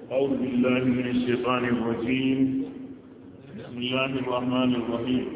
أعوذ بالله من الشيطان الرجيم بسم الله الرحمن الرحيم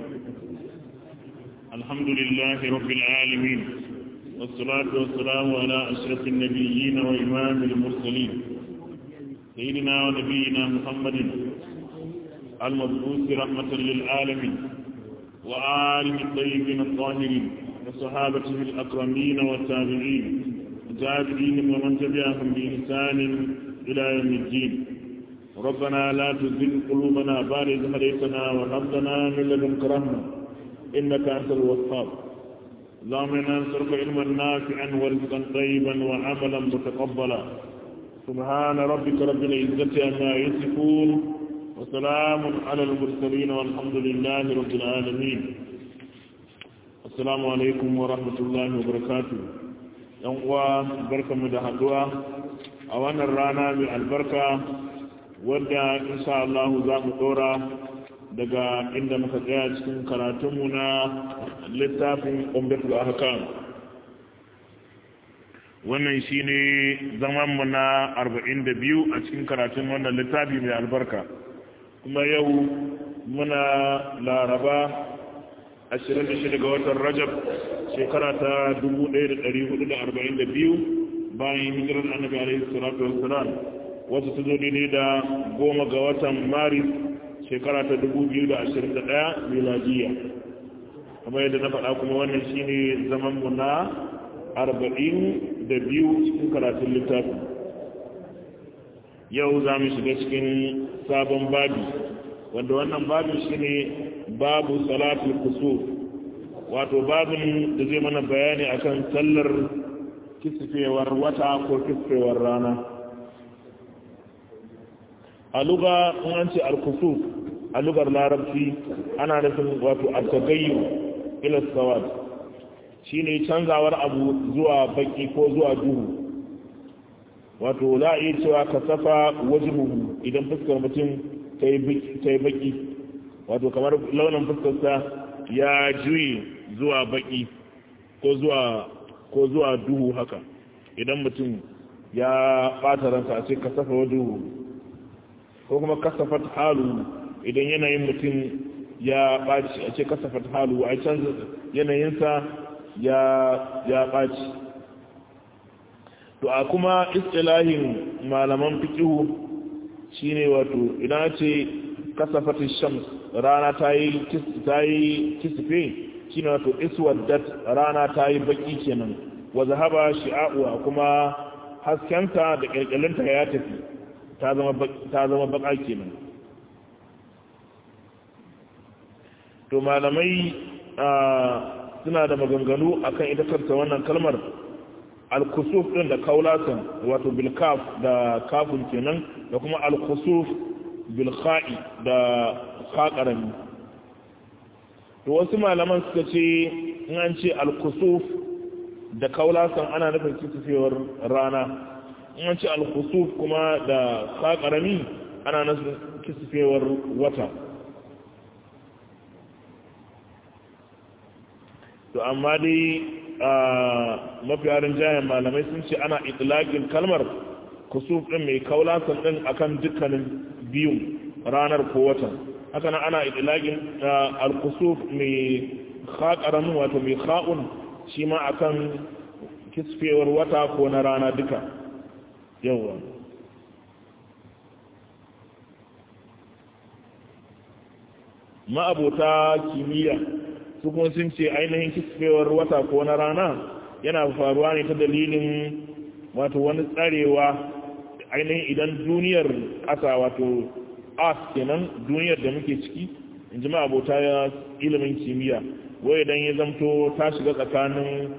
الحمد لله رب العالمين والصلاة والسلام على أشرف النبيين وإمام المرسلين سيدنا ونبينا محمد المبعوث رحمة للعالمين وآله الطيبين الطاهرين وصحابته الأكرمين والتابعين وتابعين ومن تبعهم بإحسان إلى يوم الدين ربنا لا تزغ قلوبنا بعد إذ هديتنا وهب لنا من لدنك رحمة إنك أنت الوهاب اللهم إنا نسألك علما نافعا ورزقا طيبا وعملا متقبلا سبحان ربك رب العزة عما يصفون وسلام على المرسلين والحمد لله رب العالمين السلام عليكم ورحمة الله وبركاته yan uwa barkamu da haduwa a wannan rana mai albarka wadda insha Allah za mu dora daga inda muka tsaya cikin karatunmu na littafin umdatul ahkam wannan shine zaman mu na 42 a cikin karatun wannan littafi mai albarka kuma yau muna laraba 26 ga watan rajab shekara ta 1442 bayan hijirar annabi alaihi salatu wassalam wata ta zo daidai da goma ga watan maris shekara ta 2021 miladiya kamar yadda na faɗa kuma wannan shine zaman mu na 42 cikin karatun littafi yau za mu shiga cikin sabon babi wanda wannan babin shine babu salatul kusuf wato babin da zai mana bayani akan sallar kisfewar wata ko kisfewar rana a luga in an ce al-kusuf a lugar larabci ana nufin wato al-tagayyu ila sawad shine canzawar abu zuwa baki ko zuwa duhu wato za a iya cewa ka safa wajibuhu idan fuskar mutum ta yi baki wato kamar launin fuskarsa ya juyi zuwa baki ko zuwa ko zuwa duhu haka idan mutum ya ɓata ransa a ce ka safa wajibuhu ko kuma kasafat halu idan yanayin mutum ya ɓaci a ce kasafat halu a canza yanayinsa ya ya ɓaci to a kuma istilahin malaman fikihu shine wato idan ce kasafat shams rana ta yi ta yi kisfe shine wato iswaddat rana ta yi baki kenan wa zahaba shi'a'u kuma haskenta da kirkirinta ya tafi ta zama baka kenan to malamai suna da maganganu akan ita kanta wannan kalmar al-kusuf din da kaulatan wato bil kaf da kafun kenan da kuma al-kusuf bil kha'i da khaqarami to wasu malaman suka ce in an ce al-kusuf da kaulatan ana nufin kisufewar rana in an ce al-kusuf kuma da khaqarami ana nufin kisufewar wata to amma dai mafi harin jayen malamai sun ce ana itlaqin kalmar kusuf din mai kaulasan din akan dukkanin biyun ranar ko watan haka nan ana itlaqin al-kusuf mai khaqaran wato mai kha'un shi ma akan kisfewar wata ko na rana duka yawa ma'abota kimiyya su kuma sun ce ainihin kisfewar wata ko na rana yana faruwa ne ta dalilin wato wani tsarewa ainihin idan duniyar ƙasa wato earth kenan duniyar da muke ciki in ji abota ya ilimin kimiyya wai idan ya zamto ta shiga tsakanin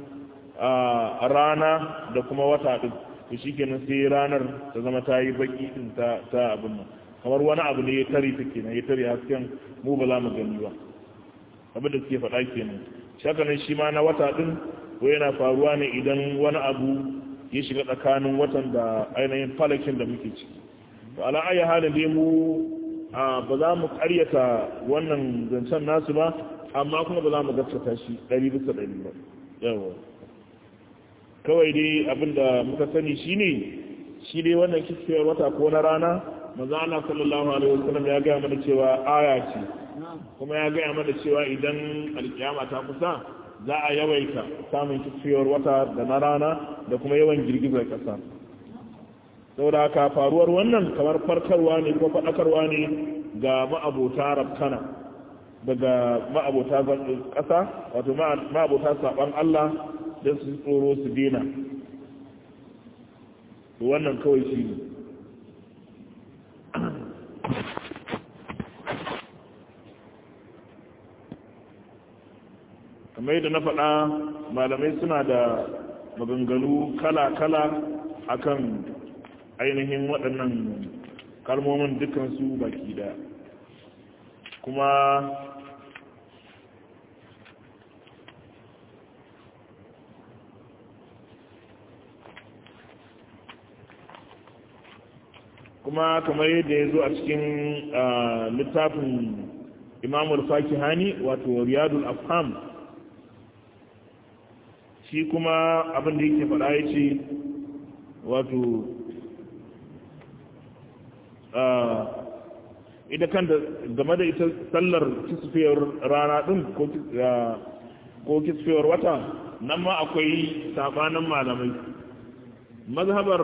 rana da kuma wata ɗin to shi kenan sai ranar ta zama ta yi baki ɗin ta abin nan kamar wani abu ne ya tare ta kenan ya tare hasken mu ba za mu gani ba abin da suke faɗa kenan shakanin shi ma na wata ɗin ko yana faruwa ne idan wani abu ya shiga tsakanin watan da ainihin falakin da muke ciki to ala ayi halin dai mu ba za mu ƙaryata wannan zancen nasu ba amma kuma ba za mu gaskata shi ɗari bisa ɗari ba yawa kawai dai abin da muka sani shine shi dai wannan kisfiyar wata ko na rana manzo Allah sallallahu alaihi wasallam ya ga mana cewa aya ce kuma ya ga mana cewa idan alkiyama ta kusa za a yawaita samun kisfiyar wata da na rana da kuma yawan girgizar kasa saboda haka faruwar wannan kamar farkarwa ne ko faɗakarwa ne ga ma'abota rabkana daga ma'abota ƙasa wato ma'abota saɓon Allah don su tsoro su dena wannan kawai shi ne kamar yadda na faɗa malamai suna da maganganu kala-kala akan ainihin waɗannan kalmomin dukansu baki da kuma kuma kamar yadda ya zo a cikin littafin imamul fakihani wato riyadul afham shi kuma abin da yake faɗa ya ce wato ita kanta game da ita sallar kisfiyar rana ɗin ko kisfiyar wata nan ma akwai sabanin malamai mazhabar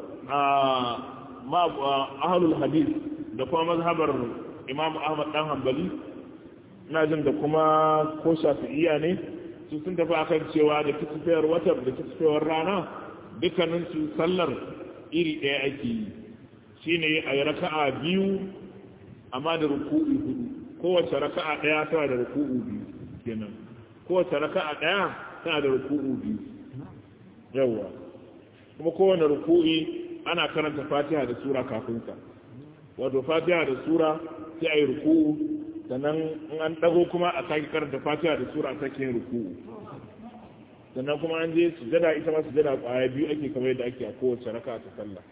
ahalul hadis da kuma mazhabar imam ahmad dan hanbali ina jin da kuma ko shafi'iya ne su sun tafi akan cewa da kisfiyar wata da kisfiyar rana dukkaninsu sallar iri ɗaya ake yi shine a yi raka'a biyu amma da ruku'u hudu kowace raka'a ɗaya tana da ruku'u biyu kenan kowace raka'a ɗaya tana da ruku'u biyu yawa kuma kowane ruku'i ana karanta fatiha da sura kafin sa wato fatiha da sura sai a yi ruku'u sannan in an ɗago kuma a sake karanta fatiha da sura a sake yin ruku'u sannan kuma an je sujada ita ma sujada kwaya biyu ake kamar yadda ake a kowace raka ta sallah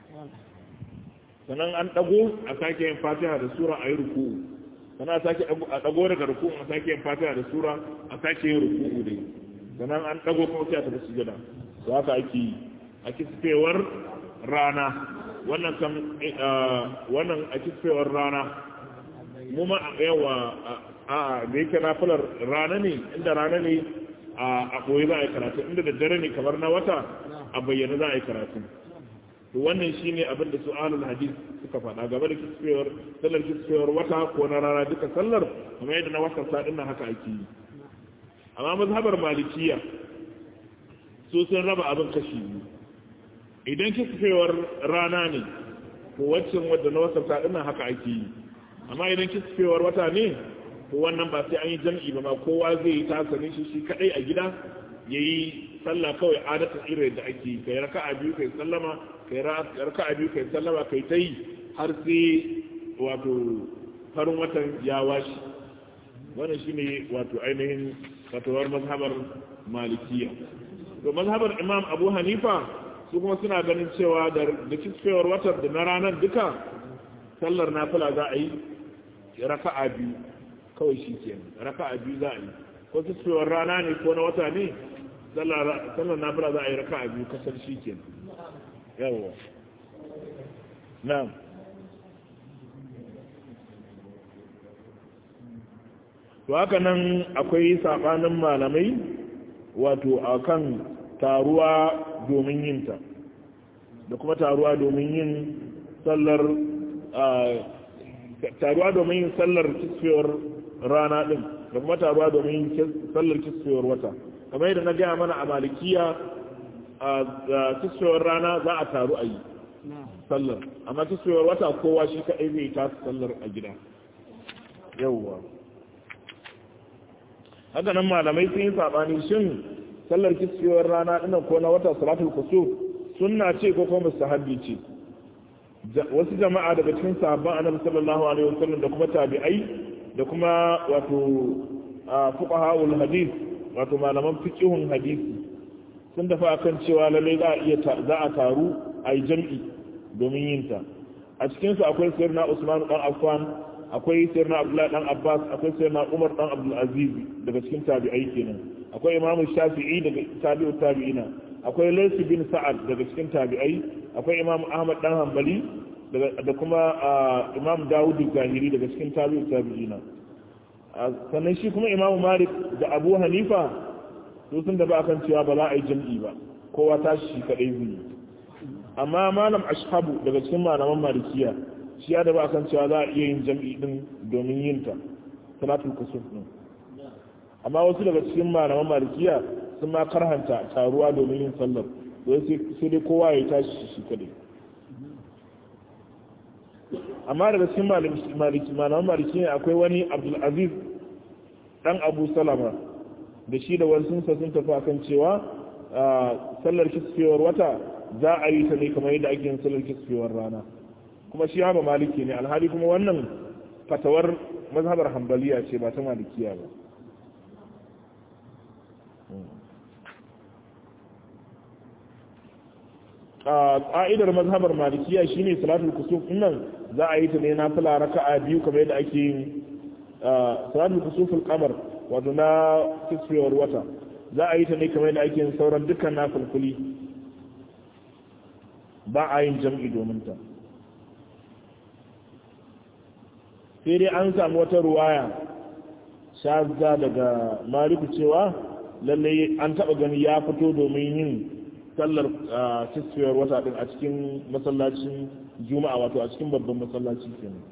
sannan an dago a sake yin fatiha da sura a yi ruku'u sannan a sake a dago daga ruku'u a sake yin fatiha da sura a sake yin ruku'u dai sannan an dago kuma sai a tafi sujada to haka ake yi a kisfewar rana wannan kan wannan a kisfewar rana mu ma yawa a da yake nafilar rana ne inda rana ne a ɓoye za a yi karatu inda da dare ne kamar na wata a bayyana za a yi karatu to wannan shi ne abinda su ahlul hadis suka faɗa game da kisfewar sallar kisfewar wata ko na rana duka sallar kamar yadda na watan sadin nan haka ake yi amma mazhabar malikiya su sun raba abin kashi biyu idan kisfewar rana ne to waccan wadda na watan sadin nan haka ake yi amma idan kisfewar wata ne to wannan ba sai an yi jam'i ba ma kowa zai yi tasani shi shi kadai a gida ya yi sallah kawai adatan irin da ake kai raka'a biyu kai sallama kai raka'a biyu kai sallama kai ta yi har sai wato farin watan ya washi wannan shine wato ainihin fatawar mazhabar malikiya to mazhabar imam abu hanifa su kuma suna ganin cewa da kisfewar watan da na ranar duka sallar nafila za a yi raka'a biyu kawai shi ke raka a biyu za a yi ko kisfewar rana ne ko na wata ne sallar nafila za a yi raka a biyu kasar shi ke yawo na to haka nan akwai saɓanin malamai wato a kan taruwa domin yinta da kuma taruwa domin yin sallar taruwa domin yin sallar kisfewar rana ɗin da kuma taruwa domin sallar kisfewar wata kamar yadda na gaya mana a malikiya a kisfewar rana za a taru a yi sallar amma kisfewar wata kowa shi kaɗai zai ta sallar a gida yauwa haka nan malamai sun yi saɓani shin sallar kisfewar rana ɗinan ko na wata salatul kusur sunna ce ko kuma mustahabbi ce wasu jama'a daga cikin sahabban annabi sallallahu alaihi wasallam da kuma tabi'ai da kuma wato fuqahaul hadith wato malaman fiqhun hadisi sun dafa akan cewa lalle za a iya za a taru a yi jam'i domin yin ta a cikin su akwai sayyidina Usman dan Affan akwai sayyidina Abdullah dan Abbas akwai sayyidina Umar dan Abdul Aziz daga cikin tabi'ai kenan akwai Imam Shafi'i daga tabi'ut tabi'ina akwai Laysu bin Sa'ad daga cikin tabi'ai akwai Imam Ahmad dan Hanbali da kuma Imam Dawud Zahiri daga cikin tabi'u tabi'ina sannan shi kuma Imam Malik da Abu Hanifa su sun da ba kan cewa ba za a yi jam'i ba kowa tashi shi kadai zai amma malam Ashhabu daga cikin malaman Malikiya shi ya da ba kan cewa za a iya yin jam'i din domin yin ta salatul kusuf din amma wasu daga cikin malaman Malikiya sun ma karhanta taruwa domin yin sallar don sai dai kowa ya tashi shi kadai amma daga cikin malaman maliki ne akwai wani abdulaziz dan abu salama da shi da wasu sun tafi akan cewa sallar kisfewar wata za a yi ta ne kamar yadda ake yin sallar kisfewar rana kuma shi haɓa maliki ne alhali kuma wannan fatawar mazhabar hambaliya ce ba ta malikiya ba ƙa'idar mazhabar malikiya shine salatul kusuf nan za a yi ta ne na fila raka'a biyu kamar yadda ake yin salatul kusuful qamar wato na kisfewar wata za a yi ta ne kamar yadda ake yin sauran dukkan na fulfuli ba a yin jam'i domin ta sai dai an samu wata ruwaya shazza daga maliku cewa lallai an taɓa gani ya fito domin yin sallar kisfiyar wata din a cikin masallacin juma'a wato a cikin babban masallaci kenan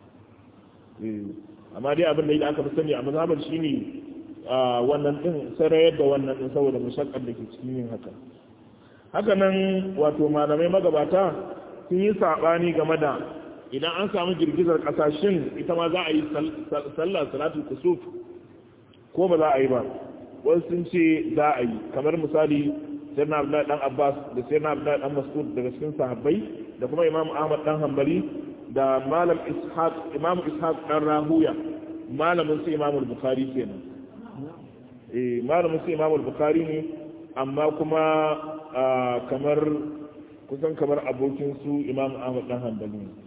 amma dai abin da ya aka fi sani a mazhabar shine wannan din sarayar da wannan din saboda mushakkar da ke cikin yin haka haka nan wato malamai magabata sun yi sabani game da idan an samu girgizar kasashen ita ma za a yi sallar salatul kusuf ko ba za a yi ba wasu sun ce za a yi kamar misali sayyidina abdullahi dan abbas da sayyidina abdullahi dan mas'ud daga cikin sahabbai da kuma imam ahmad dan hanbali da malam ishaq imam ishaq dan rahuya malamin su imam al-bukhari kenan eh malamin su imam al-bukhari ne amma kuma kamar kusan kamar abokin su imam ahmad dan hanbali ne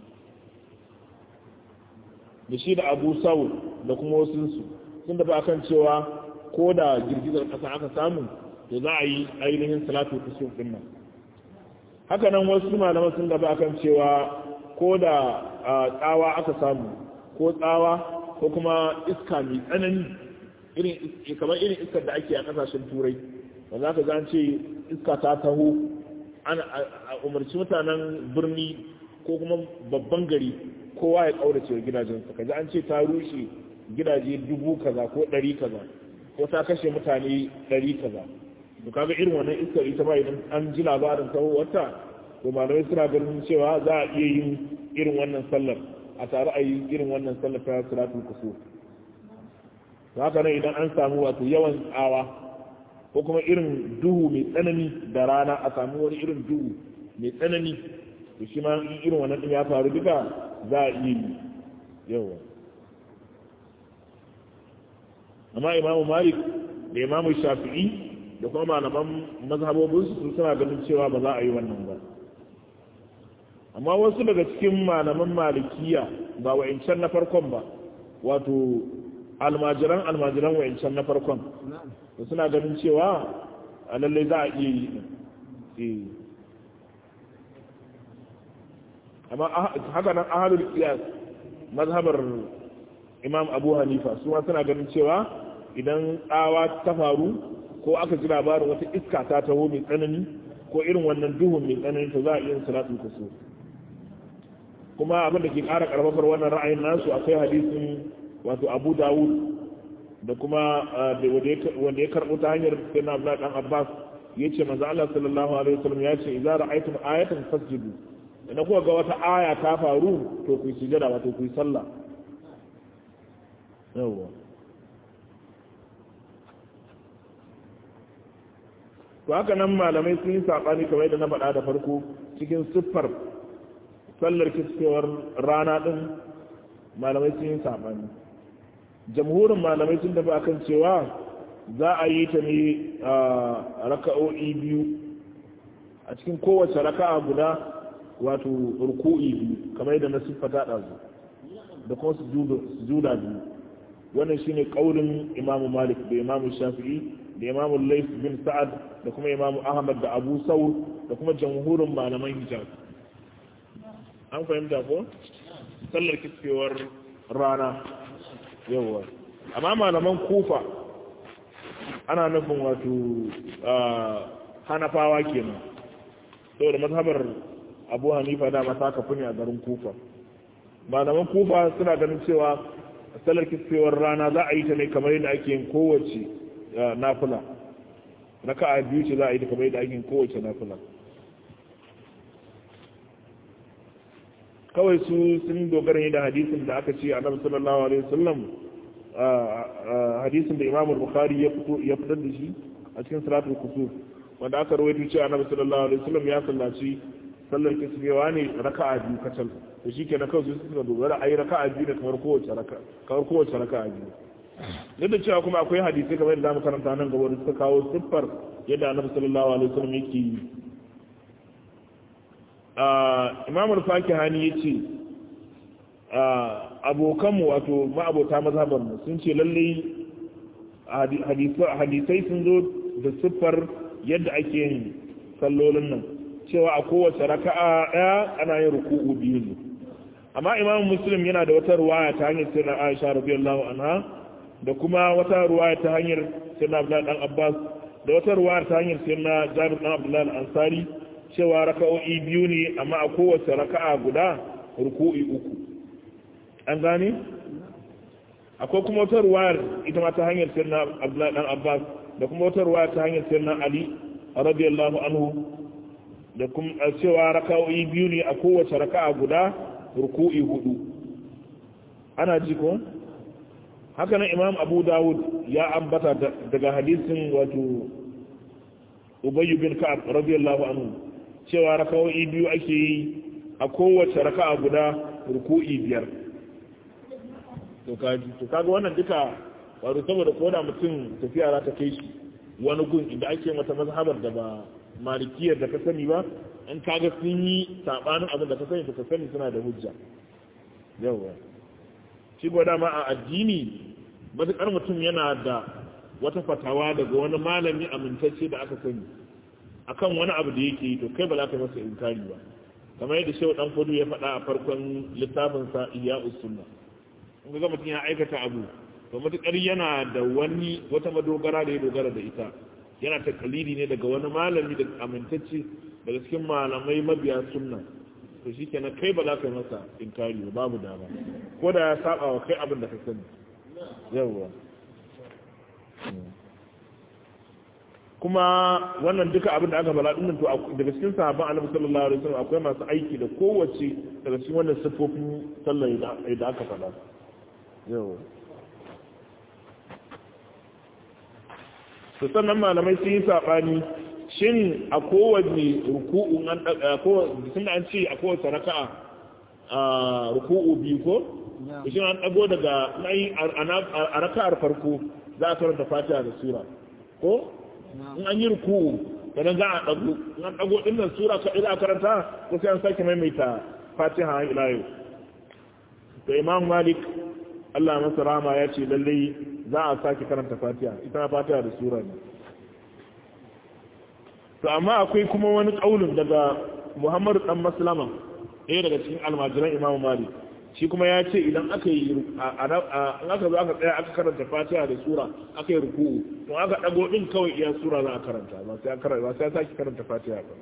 da shi da abu saul da kuma wasu su sun da ba kan cewa ko da girgizar kasa aka samu to za a yi ainihin salatu kusur din nan haka nan wasu malaman sun gaba akan cewa ko da tsawa aka samu ko tsawa ko kuma iska mai tsanani irin kamar irin iskar da ake a kasashen turai da za ka zan ce iska ta taho ana umarci mutanen birni ko kuma babban gari kowa ya kaurace gidajensa kaji an ce ta rushe gidaje dubu kaza ko ɗari kaza ko ta kashe mutane ɗari kaza to kaga irin wannan iskar ita ba idan an ji labarin wata to malamai suna ganin cewa za a iya yin irin wannan sallar a tare a yi irin wannan sallar ta salatul kusur haka nan idan an samu wato yawan tsawa ko kuma irin duhu mai tsanani da rana a samu wani irin duhu mai tsanani to shi ma in irin wannan din ya faru duka za a iya yi yawa amma imamu malik da imamu shafi'i da kuma malaman mazhabobinsu su suna ganin cewa ba za a yi wannan ba amma wasu daga cikin malaman malikiya ba wa'incan na farkon ba wato almajiran almajiran wa'incan na farkon da suna ganin cewa a lallai za a iya yi amma haka nan ahalul qiyas mazhabar imam abu hanifa su ma suna ganin cewa idan tsawa ta faru ko aka ji labarin wata iska ta taho mai tsanani ko irin wannan duhun mai tsanani to za a iya salatul kusur kuma abin da ke ƙara ƙarfafar wannan ra'ayin nasu akwai hadisin wato abu dawud da kuma wanda ya karɓo ta hanyar sai na abdullahi dan abbas ya ce manzo allah sallallahu alaihi wasallam ya ce idza ra'aytum ayatan fasjudu idan kuka ga wata aya ta faru to ku yi sujada wato ku yi sallah yawwa to haka nan malamai sun yi saɓani kamar yadda na faɗa da farko cikin siffar sallar kiskewar rana ɗin malamai sun yi saɓani jamhurin malamai sun tafi akan cewa za a yi ta ne a raka'o'i biyu a cikin kowace raka'a guda wato ruku'i biyu kamar yadda na siffata ɗazu da kuma sujuda biyu wannan shine ƙaurin imamu malik da imamu shafi'i da imamu lais bin sa'ad da kuma imamu ahmad da abu saur da kuma jamhurin malaman hijab an fahimta ko sallar kiskewar rana yawa amma malaman kufa ana nufin wato hanafawa kenan saboda mazhabar abu hanifa da masa kafi ne a garin kufa malaman kufa suna ganin cewa sallar kiskewar rana za a yi ta ne kamar yadda ake yin kowace nafila raka a biyu ce za a yi ta kamar yadda ake yin kowace nafila kawai su sun dogara ne da hadisin da aka ce annabi sallallahu alaihi wasallam hadisin da Imam Bukhari ya fito ya fitar da shi a cikin salatul kusuf wanda aka rawaito cewa annabi sallallahu alaihi wasallam ya sallaci sallar kisbewa ne raka'a biyu kacal to shikenan kawai su suka dogara ayi raka'a biyu da kamar kowace raka kamar kowace raka'a biyu yadda cewa kuma akwai hadisi kamar da zamu karanta nan gaba da suka kawo siffar yadda annabi sallallahu alaihi wasallam yake yi imamul fakihani ya ce abokanmu wato ma'abota mazhabarmu sun ce lallai hadisai sun zo da siffar yadda ake yin sallolin nan cewa a kowace raka'a ɗaya ana yin ruku'u biyu ne amma imamu muslim yana da wata ruwaya ta hanyar sirrin aisha radiyallahu anha da kuma wata ruwaya ta hanyar sirrin abdullahi dan abbas da wata ruwaya ta hanyar sirrin jabir dan abdullahi al-ansari cewa raka'o'i biyu ne amma a kowace raka'a guda ruku'i uku an gane akwai kuma wata ruwayar ita ma ta hanyar sirna abdullahi dan abbas da kuma wata ruwayar ta hanyar sirna ali radiyallahu anhu da kuma cewa raka'o'i biyu ne a kowace raka'a guda ruku'i hudu ana ji ko haka nan imam abu dawud ya ambata daga hadisin wato ubayyu bin ka'ab radiyallahu anhu cewa raka'o'i biyu ake yi a kowace raka'a guda ruku'i biyar to kaji to kaga wannan duka wato saboda koda mutum tafiya za ta kai shi wani gun inda ake mata mazhabar da ba malikiyar da ka sani ba in kaga sun yi sabanin abin da ka sani to ka sani suna da hujja yawa shi gwada ma a addini matuƙar mutum yana da wata fatawa daga wani malami amintacce da aka sani akan wani abu da yake yi to kai ba za ka masa inkari ba kamar yadda shehu dan fudu ya faɗa a farkon littafin sa iya usunna in ga mutum ya aikata abu to matukar yana da wani wata madogara da ya dogara da ita yana ta kalili ne daga wani malami da amintacce daga cikin malamai mabiya sunna to shikenan kai ba za ka masa inkari ba babu dama ko da ya saba wa kai abin da ka sani yawwa kuma wannan duka abin da aka bala dinnan to daga cikin sahabban Annabi sallallahu alaihi wasallam akwai masu aiki da kowace daga cikin wannan sifofin sallar da aka faɗa yau to sannan malamai sun yi sabani shin a kowanne ruku'u an sun da an ce a kowace raka'a a ruku'u biyu ko shin an dago daga a raka'ar farko za a karanta fatiha da sura ko in an yi ruku'u sannan za a dago in an dago din nan sura ka ila karanta ko sai an sake maimaita fatiha ila yau to imam malik Allah masa rama ya ce lallai za a sake karanta fatiha ita ma fatiha da sura ne to amma akwai kuma wani kaulin daga muhammadu dan maslama ɗaya daga cikin almajiran imamu malik shi kuma ya ce idan aka yi an aka zo aka tsaya aka karanta fatiha da sura aka yi ruku'u to aka dago din kawai iya sura za a karanta ba sai karanta ba sai sake karanta fatiha ba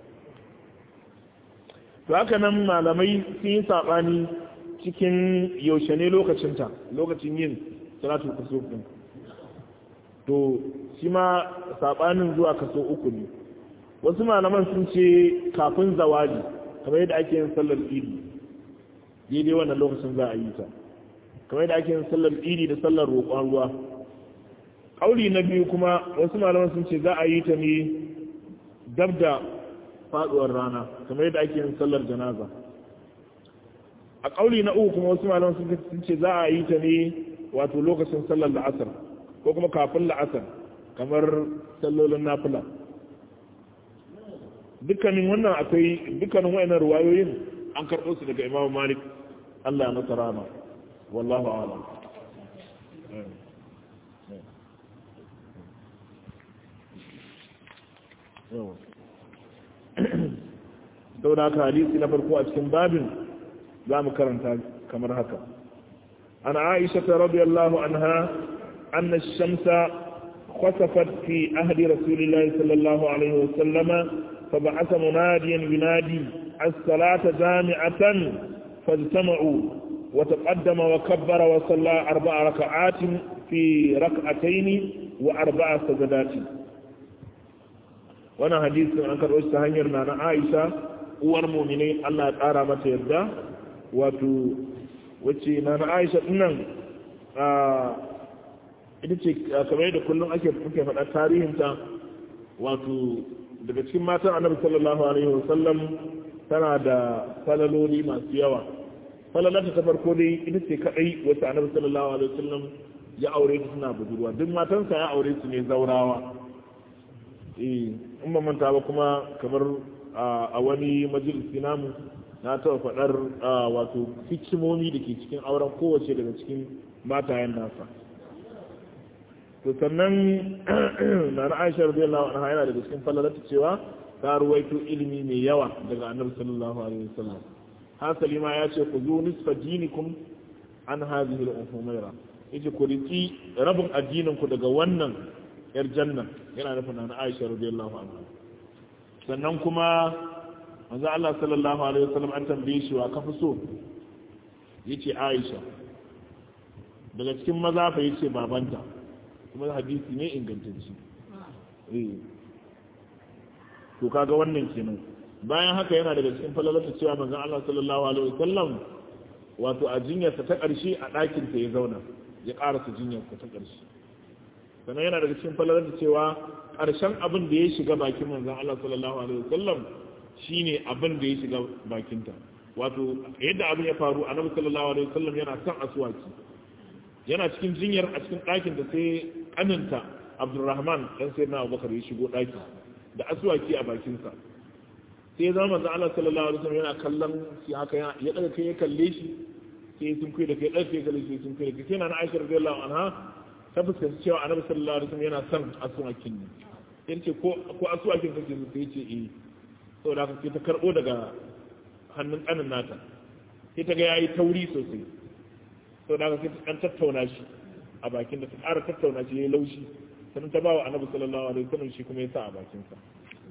to haka nan malamai sun yi sabani cikin yaushe ne lokacin ta lokacin yin salatul kusuf din to shi ma sabanin zuwa kaso uku ne wasu malaman sun ce kafin zawali kamar yadda ake yin sallar idi daidai wannan lokacin za a yi ta kamar yadda ake yin sallar idi da sallar roƙon ruwa ƙauli na biyu kuma wasu malaman sun ce za a yi ta ne dab da faɗuwar rana kamar yadda ake yin sallar janaza a ƙauli na uku kuma wasu malaman sun ce za a yi ta ne wato lokacin sallar la'asar ko kuma kafin la'asar kamar sallolin nafila dukkanin wannan akwai dukkanin wayannan ruwayoyin an karɓo su daga Imam Malik Allah ya masa rama wallahu a'lam sau da haka hadisi na farko a cikin babin za mu karanta kamar haka an aisha ta radiyallahu anha anna shamsa khasafat fi ahdi rasulillahi sallallahu alaihi wa sallama fa ba'atha munadiyan yunadi as-salata jami'atan fajtama'u wa taqaddama wa kabbara wa salla arba'a raka'atin fi rak'atayn wa arba'a sajadatin wannan hadisin an karɓo shi ta hanyar na na Aisha uwar muminai Allah ya ƙara mata yadda wato wacce na na Aisha dinnan a ita ce kamar yadda kullum ake muke faɗa tarihinta wato daga cikin matan annabi sallallahu alaihi wasallam tana da falaloli masu yawa falalata ta farko dai ita ce kadai wacce annabi sallallahu alaihi wasallam ya aure ta suna budurwa duk matansa ya aure su ne zaurawa eh in ba manta ba kuma kamar a wani majalisi namu na taɓa faɗar wato hikimomi da ke cikin auren kowace daga cikin matayen nasa to sannan na na aisha radiyallahu anha yana daga cikin falalata cewa ta ruwaito ilimi mai yawa daga annabi sallallahu alaihi wasallam hasali ma ya ce ku zo nisfa dinikum an hadhihi al-umayra yace ku riki rabin addinin ku daga wannan yar janna yana nufin na Aisha radiyallahu anha sannan kuma manzo Allah sallallahu alaihi wasallam an tambaye shi wa kafi so yace Aisha daga cikin maza fa yace babanta kuma hadisi ne ingantacce eh to kaga wannan kenan bayan haka yana daga cikin falalata cewa manzo Allah sallallahu alaihi wasallam wato a jinyarsa ta ƙarshe a ɗakin ta ya zauna ya ƙarasa jinyarsa ta ƙarshe sannan yana daga cikin falalar da cewa ƙarshen abin da ya shiga bakin manzan Allah sallallahu alaihi wasallam shine abin da ya shiga bakinta wato yadda abin ya faru annabi sallallahu alaihi wasallam yana son aswaki yana cikin jinyar a cikin ɗakin da sai kaninta Abdulrahman dan sayyidina Abubakar ya shigo ɗaki da aswaki a bakinsa sai ya zama manzan Allah sallallahu alaihi wasallam yana kallon shi haka ya daga kai ya kalle shi sai sun kai da kai ɗauke ya kalle shi sun kai da kai sai na Aisha radiyallahu anha ta fuskanci cewa annabi sallallahu alaihi wasallam yana son asuwakin ne sai ce ko ko asuwakin kake so sai ce eh saboda haka sai ta karbo daga hannun kanin nata sai ta ga yayi tauri sosai saboda haka sai ta dan tattauna shi a bakin da ta ƙara tattauna shi yayi laushi sannan ta bawa annabi sallallahu alaihi wasallam shi kuma ya sa a bakin sa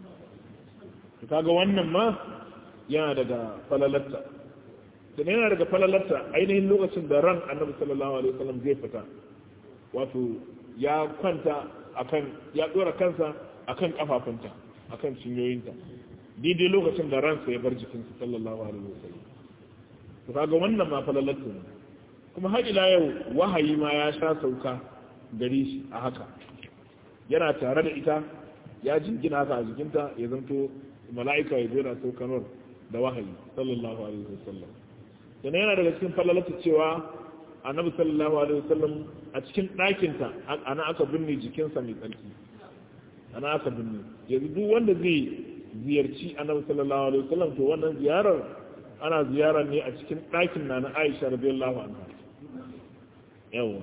to kaga wannan ma yana daga falalarta sannan yana daga falalarta ainihin lokacin da ran annabi sallallahu alaihi wasallam zai fita wato ya kwanta akan ya dora kansa akan kafafunta akan cinyoyinta daidai lokacin da ransa ya bar jikinsa sallallahu alaihi wasallam to kaga wannan ma falalatu ne kuma har ila yau wahayi ma ya sha sauka gare shi a haka yana tare da ita ya jingina haka a jikinta ya zanto mala'ika ya zo na saukanar da wahayi sallallahu alaihi wasallam sannan yana daga cikin falalatu cewa annabi sallallahu alaihi wasallam a cikin ɗakinta ana aka binne jikinsa mai tsarki ana aka binne yanzu duk wanda zai ziyarci annabi sallallahu alaihi wasallam to wannan ziyarar ana ziyarar ne a cikin ɗakin na na Aisha radiyallahu anha yawa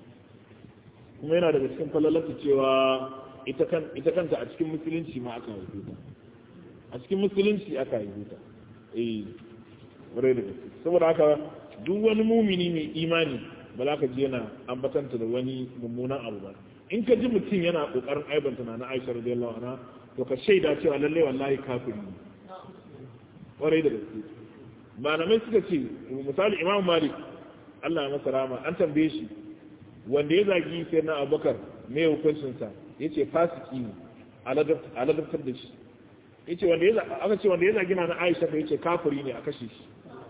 kuma yana daga cikin falalata cewa ita kan ita kanta a cikin musulunci ma aka haife ta a cikin musulunci aka haife ta eh wurai da gaske saboda haka duk wani mumini mai imani ba za ka ji yana ambatanta da wani mummunan abu ba in ka ji mutum yana kokarin aibanta na na Aisha radiyallahu anha to ka shaida cewa lalle wallahi kafiri ne kwarai da gaske malamai suka ce misali Imam Malik Allah ya masa rama an tambaye shi wanda ya zagi sai na Abubakar me hukuncin sa yace fasiki ne aladabtar da shi yace wanda ya aka ce wanda ya zagi na Aisha fa yace kafiri ne a kashe shi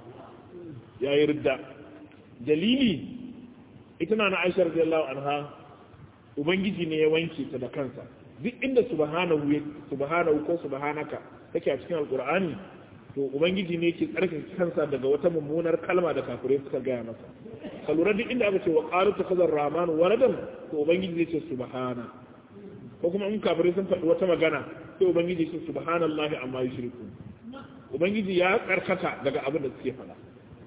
ya yi ridda dalili ita na na aisha radiyallahu anha ubangiji ne ya wanke ta da kansa duk inda subhanahu subhanahu ko subhanaka take a cikin alqur'ani to ubangiji ne yake tsarkin kansa daga wata mummunar kalma da kafirai suka gaya masa ka lura duk inda aka ce wa qalu takhazar rahman waladan to ubangiji zai ce subhana ko kuma in kafirai sun faɗi wata magana sai ubangiji ya ce subhanallahi amma yushrikun ubangiji ya tsarkaka daga abin da suke faɗa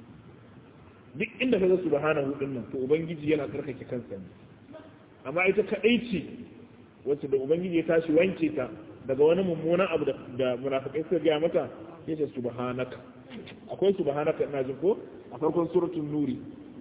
duk inda ka ga subhanahu din nan to ubangiji yana tsarkake kansa ne amma ita kadai ce wacce da ubangiji ya tashi wanke ta daga wani mummunan abu da munafikai suka gaya mata ya ce subhanaka akwai subhanaka ina jin ko a farkon suratul nuri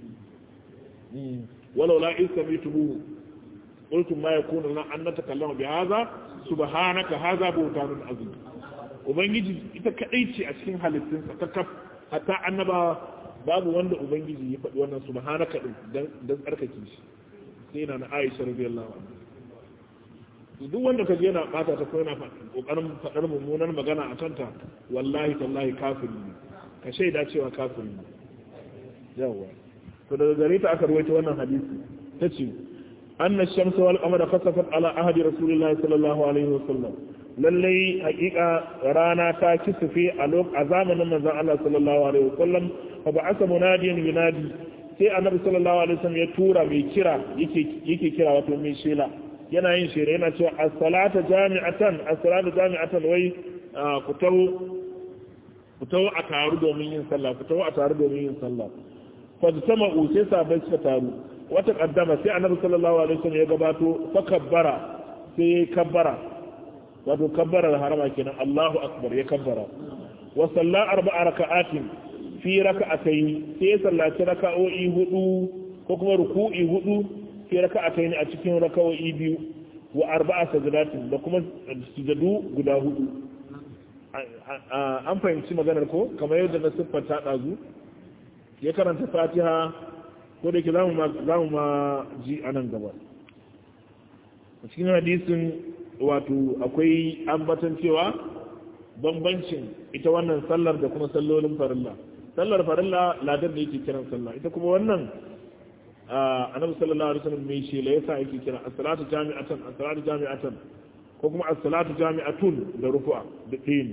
walau la in samituhu qultum ma yakunu lana an natakallama bi hadha subhanaka hadha buhtanun azim ubangiji ita kadai ce a cikin halittunsa ta kaf hatta annaba babu wanda ubangiji ya faɗi wannan subhanaka din dan tsarkake shi sai na Aisha radiyallahu anha duk wanda ka yana bata ta ko yana kokarin faɗar mummunar magana a kanta wallahi tallahi kafiri ne ka shaida cewa kafiri ne yawa to daga gare ta aka rawaita wannan hadisi tace anna shamsa wal qamara khasafat ala ahdi rasulillahi sallallahu alaihi wasallam lalle hakika rana ta kisufe a a zamanin manzon Allah sallallahu alaihi wasallam fa ba'asa munadiyan yunadi sai annabi sallallahu alaihi wasallam ya tura mai kira yake yake kira wato mai shela yana yin shela yana cewa as-salata jami'atan as-salatu jami'atan wai ku tawo ku tawo a taru domin yin sallah ku tawo a taru domin yin sallah fa sama sai sabai suka taru wata kaddama sai annabi sallallahu alaihi wasallam ya gabato fa kabbara sai kabbara wato kabbarar harama kenan Allahu akbar ya kabbara wa salla arba'a raka'atin fi raka'atayn sai sallaci raka'o'i hudu ko kuma ruku'i hudu fi raka'atayn a cikin raka'o'i biyu wa arba'a sajdatin da kuma sujadu guda hudu an fahimci maganar ko kamar yadda na siffanta dazu ya karanta Fatiha ko da ke zamu ma ji anan gaba a cikin hadisin wato akwai ambatan cewa bambancin ita wannan sallar da kuma sallolin farilla sallar farilla ladar da yake kiran sallah ita kuma wannan annabi sallallahu alaihi wasallam mai shela yasa yake kira as-salatu jami'atan as-salatu jami'atan ko kuma as-salatu jami'atun da rufu'a da ɗin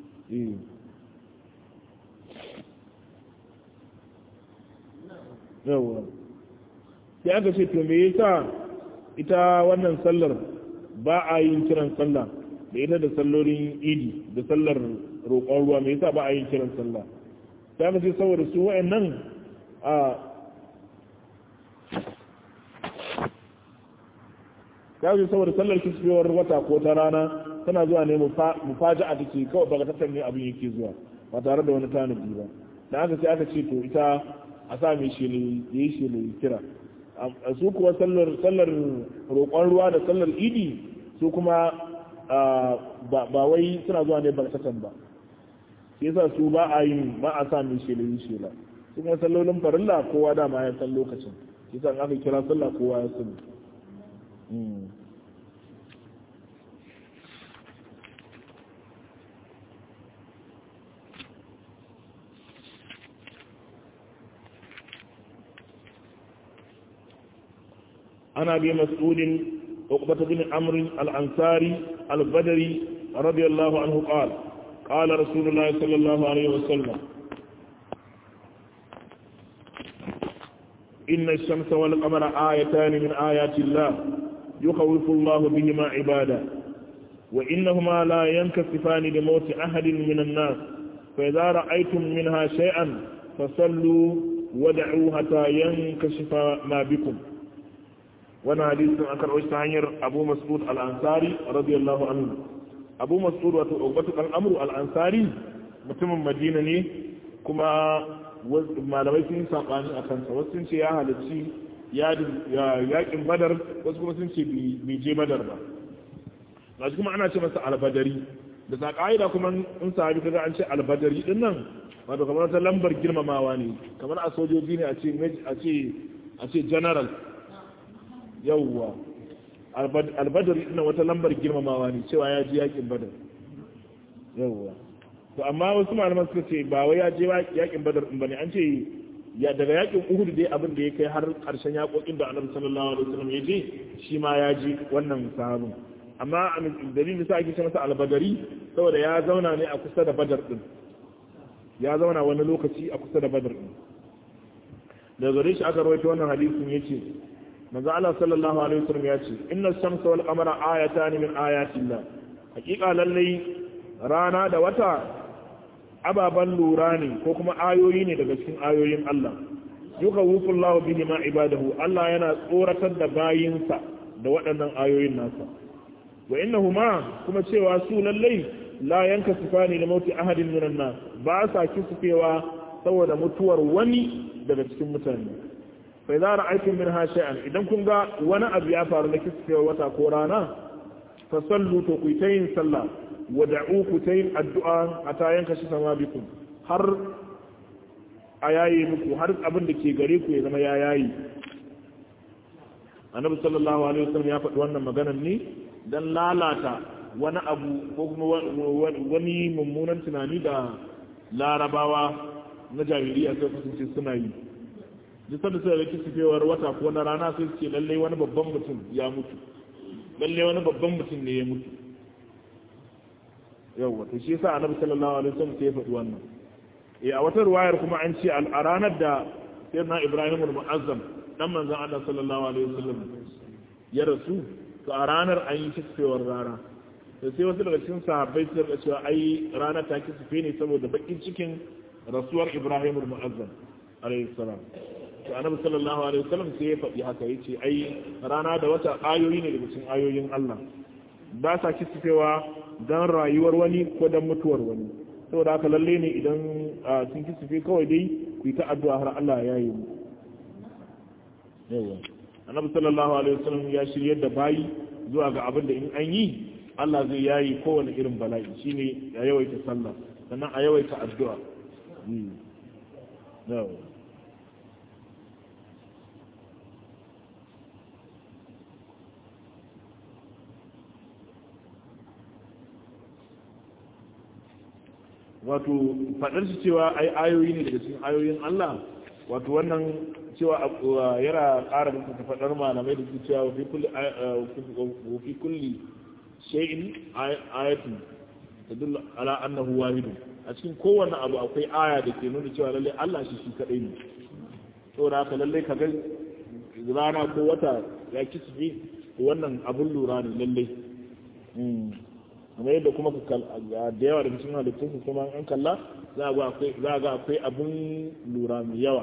yawa sai aka ce to me yasa ita wannan sallar ba a yin kiran sallah da ita da sallolin idi da sallar roƙon ruwa me yasa ba a yin kiran sallah ta mace saboda su wa'annan a ta mace saboda sallar kisfewar wata ko ta rana tana zuwa ne mufaja a take kawai baka tattar ne abin yake zuwa ba tare da wani tanadi ba da aka sai aka ce to ita a sa mai shele ya yi shele kira a su kuwa sallar roƙon ruwa da sallar idi su kuma ba wai suna zuwa ne barkatan ba shi yasa su ba a yi ba a sa mai shela yi shela su kuma sallolin farilla kowa dama ya san lokacin shi yasa aka kira sallah kowa ya sani عن ابي مسعود عقبة بن عمرو الأنصاري البدري رضي الله عنه قال قال رسول الله صلى الله عليه وسلم إن الشمس والقمر آيتان من آيات الله يخوف الله بهما عباده وإنهما لا ينكسفان لموت أحد من الناس فإذا رأيتم منها شيئا فصلوا ودعوا حتى ينكشف ما بكم wani hadisin an karɓo shi ta hanyar abu mas'ud al'ansari radiyallahu anhu abu mas'ud wato ubatu kan amru al'ansari mutumin madina ne kuma malamai sun saɓani a kansa wasu sun ce ya halarci yakin badar wasu kuma sun ce bai je badar ba gashi kuma ana ce masa albadari da sa ƙa'ida kuma in sahabi kaga an ce albadari din nan wato kamar wata lambar girmamawa ne kamar a sojoji ne a ce a ce general yauwa albadar ina wata lambar girmamawa ne cewa ya ji yakin badar yauwa to amma wasu malaman suka ce ba wai ya je yakin badar din bane an ce ya daga yakin uhud dai abin da ya kai har karshen yakokin da annabi sallallahu alaihi wasallam ya je shi ma ya ji wannan sahabin amma dalilin sa ake ce masa albadari saboda ya zauna ne a kusa da badar din ya zauna wani lokaci a kusa da badar din daga gare shi aka rawaito wannan hadisin yace manzo Allah sallallahu alaihi wasallam ya ce inna shamsa wal qamara ayatan min ayati Allah hakika lalle rana da wata ababan lura ne ko kuma ayoyi ne daga cikin ayoyin Allah yukhawwifu Allah bihi ma ibadahu Allah yana tsoratar da bayinsa da waɗannan ayoyin nasa wa innahuma kuma cewa su lallai la yanka sifani da mauti ahadin minan nas ba sa kisufewa saboda mutuwar wani daga cikin mutane fa idza ra'aytum minha shay'an idan kun ga wani abu ya faru na kisufewa wata ko rana fa sallu to ku tayin sallah wa da'u ku tayin addu'a ata yanka shi sama bikum har a yayi muku har abin da ke gare ku ya zama ya yayi annabi sallallahu alaihi wasallam ya faɗi wannan maganar ne dan lalata wani abu ko kuma wani mummunan tunani da larabawa na jahiliya sai kasance suna yi duk sanda suka rike sifewar wata ko na rana sai ce lalle wani babban mutum ya mutu lalle wani babban mutum ne ya mutu yawa to shi yasa annabi sallallahu alaihi wasallam sai ya faɗi wannan eh a wata ruwayar kuma an ce a ranar da sayyidina Ibrahim al-Mu'azzam dan manzon Allah sallallahu alaihi wasallam ya rasu to a ranar an yi kisfewar rana da sai wasu daga cikin sahabbai su rika cewa ai ranar ta kisfe ne saboda bakin cikin rasuwar Ibrahim al-Mu'azzam alaihi salam to annabi sallallahu alaihi wasallam sai ya faɗi haka yace ai rana da wata ayoyi ne daga cikin ayoyin Allah ba sa kisfewa dan rayuwar wani ko dan mutuwar wani saboda haka lalle ne idan sun kisfe kawai dai ku yi ta addu'a har Allah ya yi mu yawa annabi sallallahu alaihi wasallam ya shiryar da bayi zuwa ga abin da in an yi Allah zai yayi kowane irin bala'i shine ya yawaita sallah sannan a yawaita addu'a yawa wato faɗar shi cewa ai ayoyi ne daga cikin ayoyin Allah wato wannan cewa yana ƙara da ta faɗar malamai da su cewa fi kulli shay'in ayatun tadullu ala annahu wahidun a cikin kowanne abu akwai aya da ke nuna cewa lalle Allah shi shi kadai ne saboda haka lalle ka ga rana ko wata ya kisbi wannan abun lura ne lalle kamar yadda kuma da yawa da cikin halittun su kuma an kalla za a ga akwai abun lura mai yawa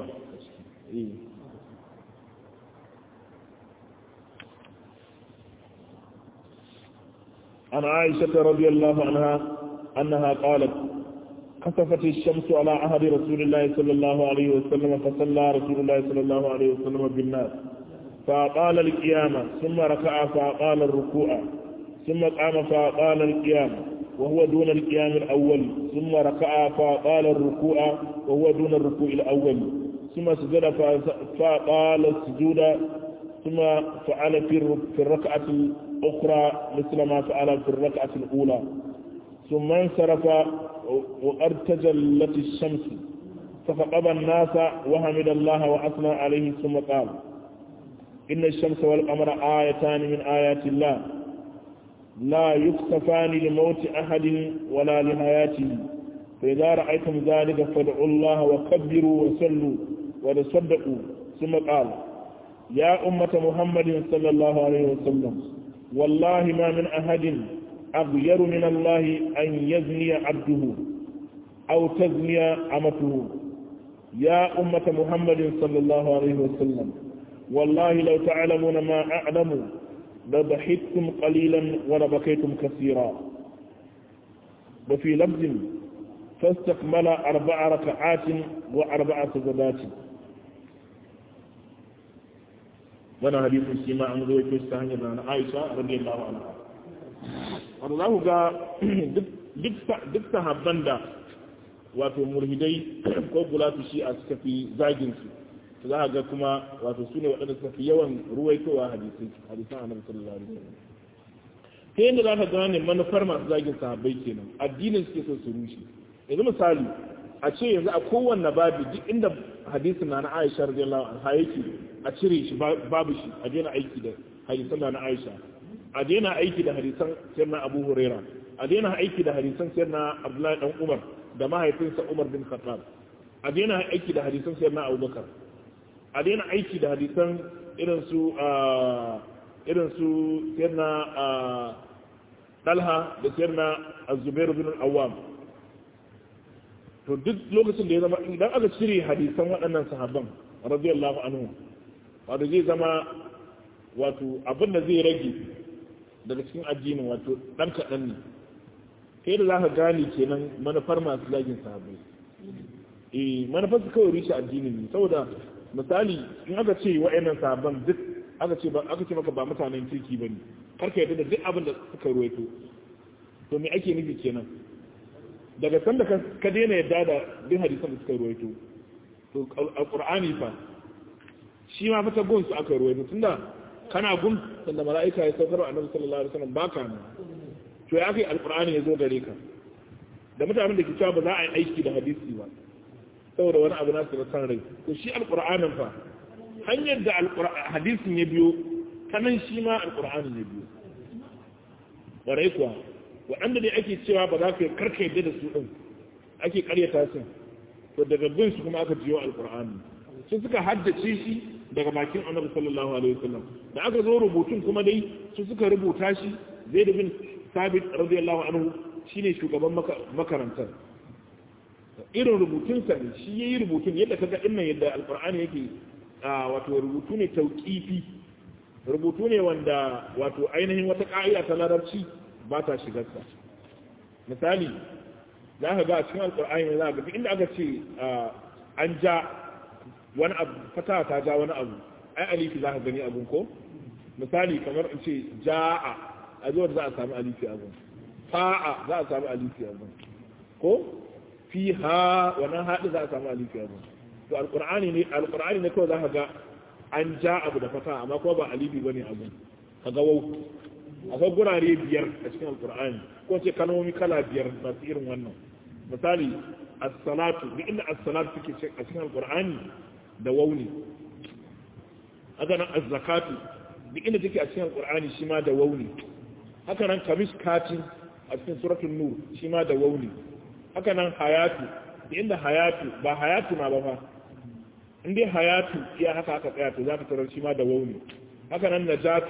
عن عائشة رضي الله عنها أنها قالت خسفت الشمس على عهد رسول الله صلى الله عليه وسلم فصلى رسول الله صلى الله عليه وسلم بالناس فأقال القيامة ثم ركع فأقال الركوع ثم قام فأقال القيام وهو دون القيام الأول ثم ركع فأقال الركوع وهو دون الركوع الأول ثم سجد فأقال السجود ثم فعل في الركعة الأخرى مثل ما فعل في الركعة الأولى ثم انصرف وقد تجلت الشمس ففقد الناس وحمد الله وأثنى عليه ثم قال إن الشمس والقمر آيتان من آيات الله لا يكسفان لموت أحد ولا لحياته فإذا رأيتم ذلك فادعوا الله وكبروا وصلوا وتصدقوا ثم قال يا أمة محمد صلى الله عليه وسلم والله ما من أحد أغير من الله أن يزني عبده أو تزني أمته يا أمة محمد صلى الله عليه وسلم والله لو تعلمون ما أعلم لضحكتم قليلا ولبكيتم كثيرا وفي لفظ فاستكمل أربع ركعات وأربع سجدات وانا حديث سيما عن ذوي كيستهن عن عائشة رضي الله عنها والله قال duk sahabban da wato murhidai ko gulatu shi a suka fi zaginsu za a ga kuma wato su ne waɗanda suka fi yawan ruwaitowa hadisai hadisan annabi sallallahu alaihi wasallam ta yadda za ka gane manufar masu zagin sahabbai kenan addinin suke so su rushe yanzu misali a ce yanzu a kowanne babu duk inda hadisin na na Aisha radiyallahu anha yake a cire shi babu shi a daina aiki da hadisan na Aisha a daina aiki da hadisan sayyidina Abu Huraira a daina aiki da hadisan sayyidina Abdullahi dan Umar da mahaifinsa Umar bin Khattab a daina aiki da hadisan sayyidina Abubakar a daina aiki da hadisan irin su irin su sayyidina Talha da sayyidina Az-Zubair bin Al-Awwam to duk lokacin da ya zama idan aka cire hadisan waɗannan sahabban radiyallahu anhu wato zai zama wato abin da zai rage daga cikin addinin wato dan kaɗan ne kai da za ka gane kenan manufar masu zagin sahabbai eh manufar su kawai rushe addinin ne saboda misali in aka ce wa'annan sahabban duk aka ce aka ce maka ba mutanen kirki bane kar ka yarda da duk abin da suka ruwaito to me ake nufi kenan daga sanda ka daina yadda da duk hadisan da suka ruwaito to alqur'ani fa shi ma fata gun su aka ruwaito tunda kana gun sanda mala'ika ya saukar wa annabi sallallahu alaihi wasallam baka ne to ya kai alqur'ani ya zo gare ka da mutanen da ke cewa ba za a yi aiki da hadisi ba saboda wani abu nasu na san rai to shi alqur'anin fa hanyar da hadisin ya biyo ta nan shi ma alqur'anin ya biyo warai kuwa waɗanda dai ake cewa ba za ka karka yadda da su ɗin ake karyata su to daga bin su kuma aka jiyo alƙur'ani sun suka haddace shi daga bakin annabi sallallahu alaihi wasallam da aka zo rubutun kuma dai su suka rubuta shi zai da bin sabit radiyallahu anhu shine shugaban makarantar irin rubutun sa ne shi yayi rubutun yadda kaga dinnan yadda alƙur'ani yake wato rubutu ne tauqifi rubutu ne wanda wato ainihin wata ka'ida ta larabci ba ta shigarsa misali za ka ga a cikin alkur'ani za ka ga inda aka ce an ja wani abu fata ta ja wani abu ai alifi za ka gani abun ko misali kamar in ce ja'a a zuwa za a samu alifi abun fa'a za a samu alifi abun ko fi ha wannan haɗi za a samu alifi abun to alkur'ani ne alkur'ani ne kawai za ka ga an ja abu da fata amma kuma ba alifi bane abun ka ga wau akwai gurare biyar a cikin alkur'ani ko ce kalmomi kala biyar masu irin wannan misali as-salatu duk inda as-salatu suke a cikin alkur'ani da wauni haka nan az-zakatu duk inda take a cikin alkur'ani shi ma da wauni haka nan kamis katin a cikin suratul nur shi ma da wauni haka nan hayatu duk inda hayatu ba hayatu ma ba fa in dai hayatu iya haka aka tsaya to za ka tarar shi ma da wauni haka nan najatu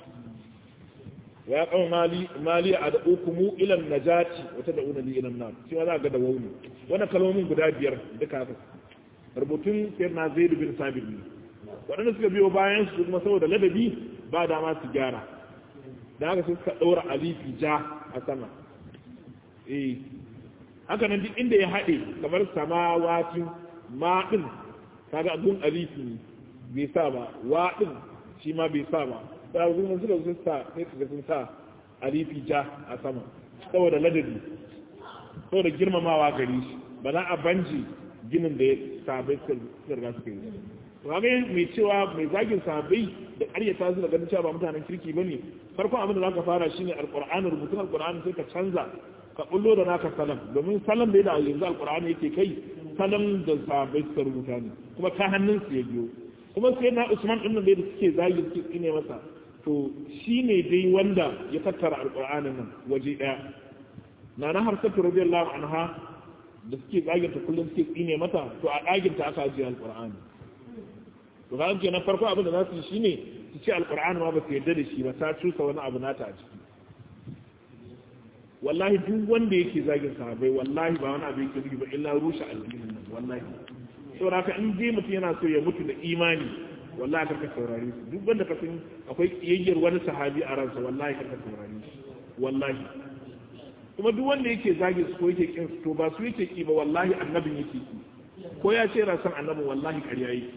ya kawo mali a da ukumu ilan najati wata da unali ilan nan shi ma za ga da wauni wannan kalmomin guda biyar duka haka rubutun sayar na zai bin sabir ne waɗanda suka biyo bayan su kuma saboda ladabi ba dama su gyara da haka suka ɗaura alifi ja a sama eh haka nan duk inda ya haɗe kamar samawati ma ɗin kaga gun alifi ne bai sa ba wa ɗin shi ma bai sa ba da kuma suka sun sa sai suka sun sa alifi ja a sama saboda ladabi saboda girmamawa gari shi ba za a banji ginin da ya sabai suka riga suka yi kaga mai cewa mai zagin sabai da ƙaryata su da ganin cewa ba mutanen kirki ba ne farkon abin da za ka fara shine alƙur'ani rubutun alƙur'ani sai ka canza ka bullo da naka salam domin salam da da yanzu alƙur'ani yake kai salam da sabai suka rubuta ne kuma ta hannun su ya biyo kuma sai na usman ɗin nan da suke zagin suke tsine masa to shi ne dai wanda ya tattara alƙur'anin nan waje ɗaya na na har sattu radiyallahu anha da suke tsaginta kullum suke tsine mata to a ɗaginta aka ajiye alƙur'ani to ka ke na farko abin da za su yi shine su ce alƙur'ani ma ba su yarda da shi ba ta cusa wani abu nata a ciki wallahi duk wanda yake zagin sahabbai wallahi ba wani abu yake nufi ba illa rushe addinin nan wallahi saboda haka in dai mutum yana so ya mutu da imani wallahi karka saurare su duk wanda ka san akwai kiyayyar wani sahabi a ransa wallahi karka saurare shi wallahi kuma duk wanda yake zage su ko yake kin su to ba su yake ki ba wallahi annabin yake ki ko ya ce yana son annabin wallahi ƙarya yake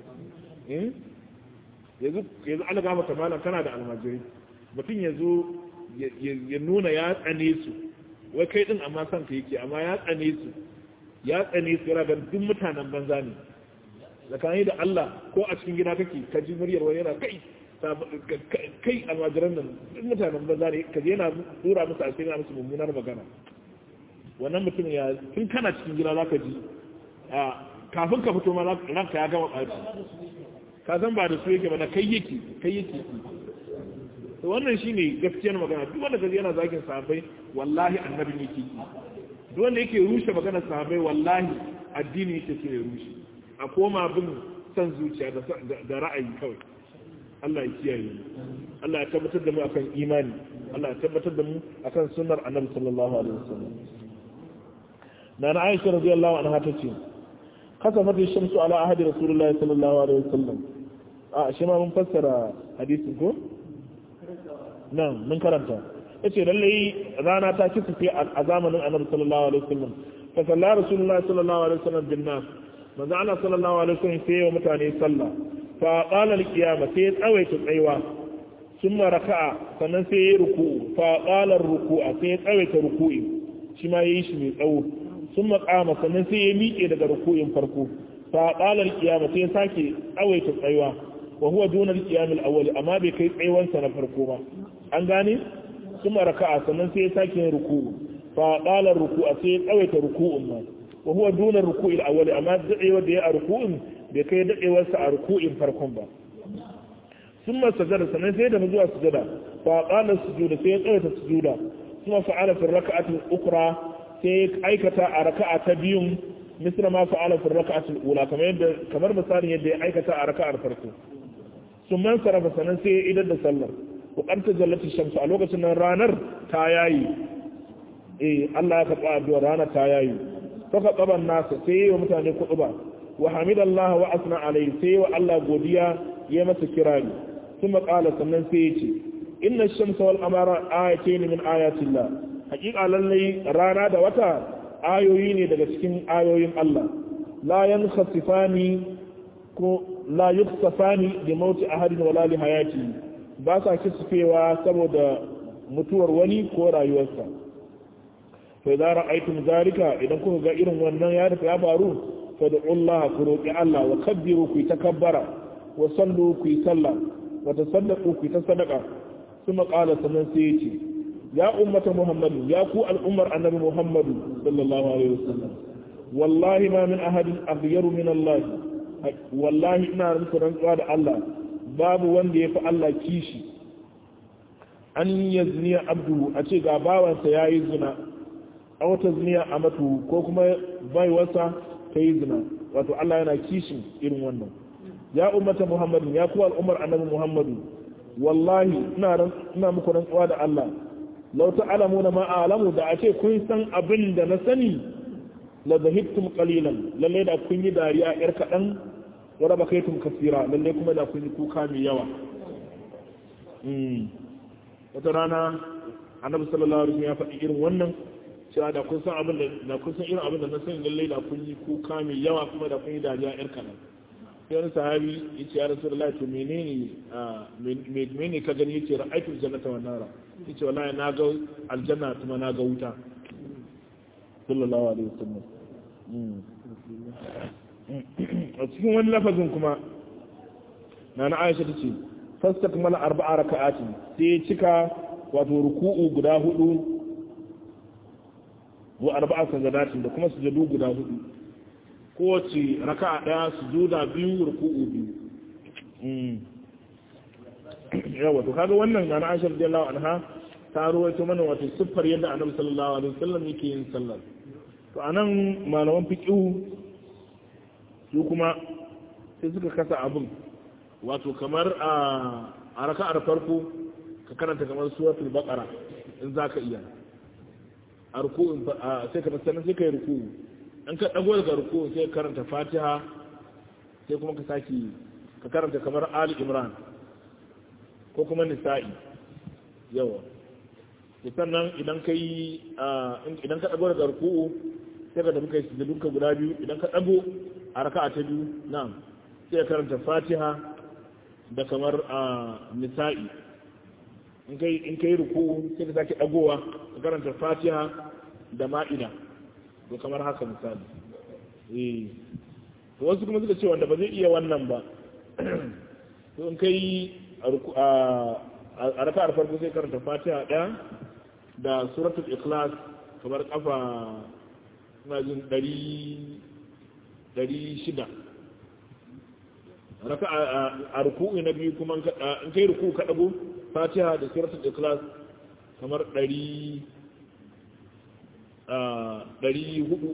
yanzu yanzu an gama ta malam kana da almajiri mutum ya zo ya nuna ya tsane su wai kai din amma son ka yake amma ya tsane su ya tsane su yana ganin duk mutanen banza ne tsakani da Allah ko a cikin gida kake ka ji muryar wani yana kai kai almajiran nan duk mutanen banza ne ka yana dora musu asiri na musu mummunar magana wannan mutum ya tun kana cikin gida za ka ji kafin ka fito ma ranka ya gama ɓaci ka san ba da su yake ba na kai yake kai yake to wannan shine gaskiyar magana duk wanda kaji yana zagin sahabbai wallahi annabin yake duk wanda yake rushe magana sahabbai wallahi addini yake so ya rushe a koma bin san zuciya da ra'ayi kawai Allah ya kiyaye mu Allah ya tabbatar da mu akan imani Allah ya tabbatar da mu akan sunnar annabi sallallahu alaihi wasallam na na Aisha radiyallahu anha tace kasafat shamsu ala ahadi rasulullahi sallallahu alaihi wasallam a shi ma mun fassara hadisin ko nan mun karanta yace lallai rana ta kisufe a zamanin annabi sallallahu alaihi wasallam fa salla rasulullahi sallallahu alaihi wasallam bin nas manzo Allah sallallahu alaihi wasallam sai wa mutane sallah fa qala al-qiyama sai tsawaita tsaiwa summa raka'a sannan sai ya ruku'u fa qala ar-ruku'a sai tsawaita ruku'i shi ma yayi shi mai tsawo summa qama sannan sai ya miƙe daga ruku'in farko fa qala al-qiyama sai sake tsawaita tsaiwa wa huwa duna al-qiyam al-awwal amma bai kai tsaiwansa na farko ba an gane summa raka'a sannan sai ya sake yin ruku'u fa qala ar-ruku'a sai tsawaita ruku'un ma wa huwa duna ruku'i al-awwal amma dadewa da ya a ruku'in bai kai dadewar sa a ruku'in farkon ba summa sajada sanan sai da zuwa sujada fa qala sujuda sai ya tsawaita sujuda kuma fa'ala fi rak'ati al-ukhra sai aikata a raka'a ta biyun misra ma fa'ala fi rak'ati al-ula kamar yadda kamar misalin yadda ya aikata a raka'ar farko summan sarafa sanan sai ya idar da sallar wa qanta jallati shamsu a lokacin nan ranar ta yayi eh Allah ya karɓa addu'ar ranar ta yayi faka tsaban nasa sai yi wa mutane kuɗu ba wa hamidallahi wa asna alai sai wa Allah godiya ya masa kirari kuma ƙala sannan sai ya ce inna shamsa wal qamara ayatayn min ayatillah haƙiƙa lallai rana da wata ayoyi ne daga cikin ayoyin Allah la yankhasifani ko la yuksafani bi mauti ahadin wala li hayati ba sa kisfewa saboda mutuwar wani ko rayuwarsa fa idza ra'aytum zalika idan kuka ga irin wannan ya rufe ya faru fa Allah ku roki Allah wa kabbiru ku takabbara wa sallu ku salla wa tasaddaqu ku ta sadaqa kuma qala sannan sai yace ya ummata muhammad ya ku al'ummar annabi muhammad sallallahu alaihi wasallam wallahi ma min ahadin aghyaru min Allah wallahi ina muku rantsuwa da Allah babu wanda yafi Allah kishi an yazniya abdu a ce ga bawansa yayi zina a wata ziniya a matu ko kuma baiwarsa ta yi zina wato Allah yana kishin irin wannan ya ummata muhammadin ya kuwa al'ummar annabi muhammadu wallahi ina muku rantsuwa da Allah law ta'lamuna ma a'lamu da a ce kun san abin da na sani la zahibtum qalilan lalle da kun yi dariya yar kadan wa rabakaitum kasira lalle kuma da kun yi kuka mai yawa wata rana annabi sallallahu alaihi wasallam ya faɗi irin wannan cewa da kun san abin da kun san irin abin da na sani lallai da kun yi kuka mai yawa kuma da kun yi dariya yar kanan sai wani sahabi ya ce ya rasulullahi to menene menene ka gani yace ra'aytul jannata wan nara yace wallahi na ga aljanna kuma na ga wuta sallallahu alaihi wasallam a cikin wani lafazin kuma na na Aisha tace fastakmala arba'a raka'atin sai cika wato ruku'u guda hudu wa arba'a sajadatin da kuma sujadu guda hudu kowace raka'a daya sujuda biyu ruku'u biyu yawa to kaga wannan na Aisha radiyallahu anha ta ruwaito mana wato siffar yadda Annabi sallallahu alaihi wasallam yake yin sallar to anan malaman fiqh su kuma sai suka kasa abin wato kamar a a raka'ar farko ka karanta kamar suratul baqara in zaka iya a ruku'un sai ka sannan sai ka yi ruku'u an ka dago daga ruku'u sai ka karanta fatiha sai kuma ka saki ka karanta kamar ali imran ko kuma nisa'i yawa sannan idan ka yi idan ka dago daga ruku'u sai ka tafi kai sujudun ka guda biyu idan ka dago a raka'a ta biyu na'am sai ka karanta fatiha da kamar nisa'i in kai ruku sai ka sake dagowa ka karanta fatiha da ma'ida to kamar haka misali eh to wasu kuma suka ce wanda ba zai iya wannan ba to in kai a raka'ar farko sai karanta fatiha ɗaya da suratul ikhlas kamar kafa ina jin ɗari shida raka a ruku'u na biyu kuma in kai ruku'u ka ɗago fatiha da suratul ikhlas kamar ɗari ɗari hudu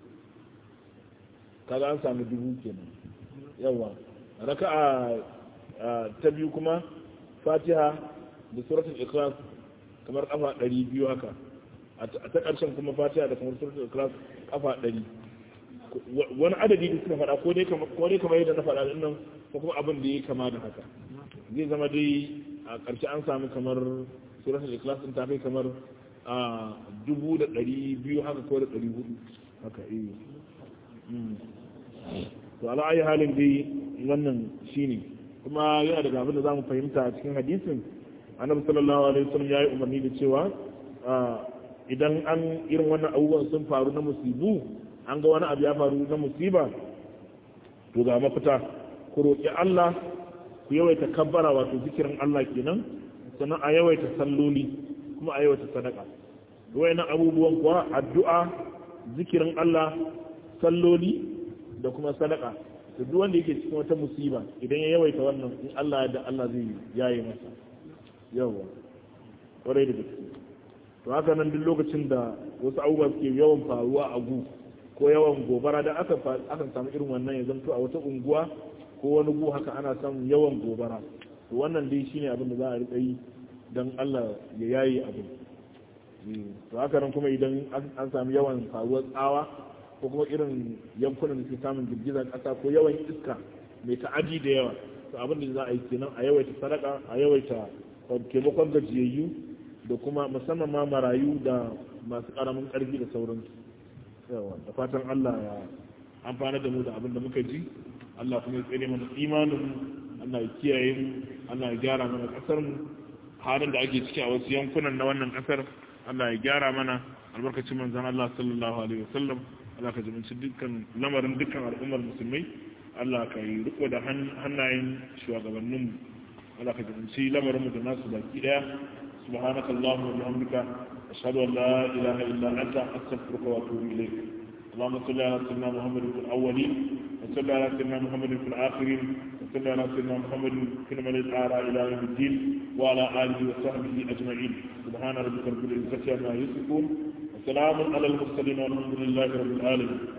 kaga an sami dubu kenan yawa raka ta biyu kuma fatiha da suratul ikhlas kamar kafa ɗari biyu haka a ta ƙarshen kuma fatiha da kamar suratul ikhlas kafa ɗari wani adadi da suka faɗa ko dai kamar yadda na faɗa din nan ko kuma abin da ya kama da haka zai zama dai a ƙarshe an samu kamar suratul ikhlas din ta kai kamar a dubu da ɗari biyu haka ko da ɗari hudu haka iya to ala ayi halin dai wannan shine kuma yana daga abin da za mu fahimta a cikin hadisin annabi sallallahu alaihi wasallam ya yi umarni da cewa idan an irin wannan abubuwan sun faru na musibu an ga wani abu ya faru na musiba to ga mafita ku roƙi Allah ku yawaita kabbara wato zikirin Allah kenan sannan a yawaita salloli kuma a yawaita sadaka wayannan abubuwan kuwa addu'a zikirin Allah salloli da kuma sadaka da duk wanda yake cikin wata musiba idan ya yawaita wannan in Allah ya da Allah zai yaye masa yawa kwarai da gaske to haka nan duk lokacin da wasu abubuwa suke yawan faruwa a gu ko yawan gobara da aka akan samu irin wannan ya zanto a wata unguwa ko wani gu haka ana samun yawan gobara to wannan dai shine abin da za a rika yi don Allah ya yayi abin to haka nan kuma idan an samu yawan faruwar tsawa ko kuma irin yankunan da ke samun girgizar kasa ko yawan iska mai ta'aji da yawa to abin da za a yi kenan a yawaita sadaka a yawaita taimakon gajiyayyu da kuma musamman ma marayu da masu karamin karfi da sauransu yawa da fatan Allah ya amfana da mu da abin da muka ji Allah kuma ya tsere mana imanin Allah ya kiyaye mu Allah ya gyara mana kasar mu halin da ake ciki a wasu yankunan na wannan kasar Allah ya gyara mana albarkacin manzon Allah sallallahu alaihi wasallam Allah ka zumunci dukkan lamarin dukkan al'ummar musulmai Allah ka yi riko da hannayen shugabannin mu Allah ka zumunci lamarin mu da nasu baki daya subhanaka allahumma wa bihamdika ashhadu an la ilaha illa anta astaghfiruka wa atubu ilayk اللهم صل على سيدنا محمد في الاولين وصل على سيدنا محمد في الاخرين وصل على سيدنا محمد في الملك الاعلى الى يوم الدين وعلى اله وصحبه اجمعين سبحان ربك رب العزه عما يصفون وسلام على المرسلين والحمد لله رب العالمين